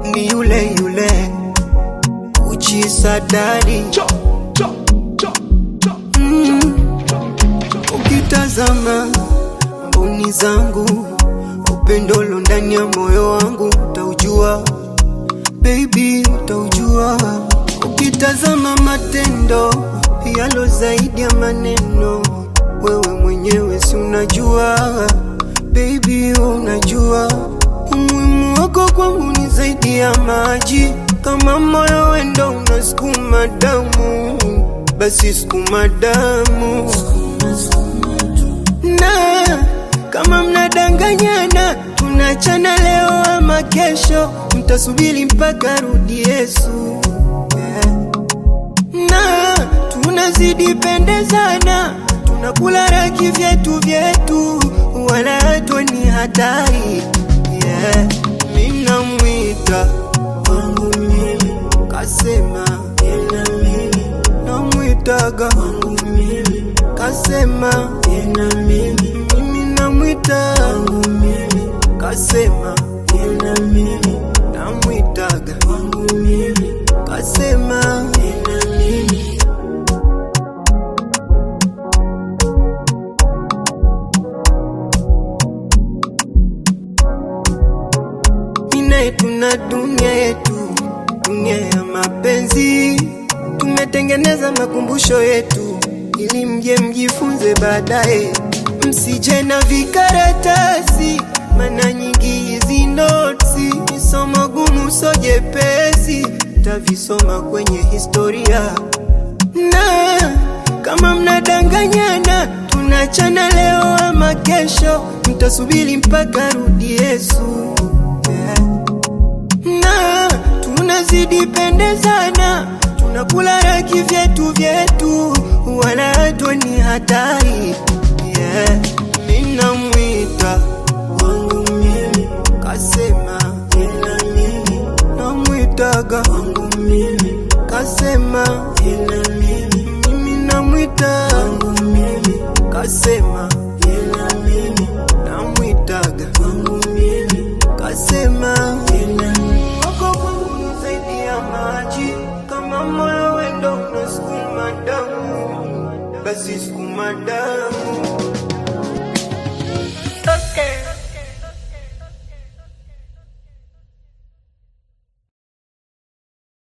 ni yule yule uchisadari mm. Ukitazama mboni zangu, upendolo ndani ya moyo wangu, utaujua baby, utaujua ukitazama matendo yalo zaidi ya maneno. Wewe mwenyewe si unajua baby, unajua umuhimu wako kwangu ni zaidi ya maji. Kama moyo wendo unasukuma damu, basi sukuma damu na kama mnadanganyana, tunachana leo ama kesho, mtasubiri mpaka rudi Yesu yeah. na tunazidi pendezana, tunakula raki vyetu vyetu, wala hatwe ni hatari yeah. Minamwita wangu mimi, kasema ina mimi, namwitaga wangu mimi, kasema ina mimi, mimi namwita wangu mimi, kasema ina mimi, namwitaga wangu mimi, kasema ina mimi. Ninaye tuna dunia yetu, dunia ya mapenzi. Tumetengeneza makumbusho yetu ili mje mjifunze baadaye, msije na vikaratasi, maana nyingi hizi notsi ni somo gumu, so jepesi, tavisoma kwenye historia na kama mnadanganyana, tunachana leo ama kesho, mtasubiri mpaka rudi Yesu yeah. na tunazidi pendezana, tunakula raki vyetu vyetu, wala hatwe ni hatari yeah. Ninamwita wangu mimi, kasema ina mimi, namwitaga wangu mimi, kasema ina mimi, mimi namwita wangu mimi, kasema ina mimi, namwitaga wangu mimi, kasema ina mimi. Wako kwangu ni zaidi ya maji, kama moyo wendo unasukuma damu, basi sukuma damu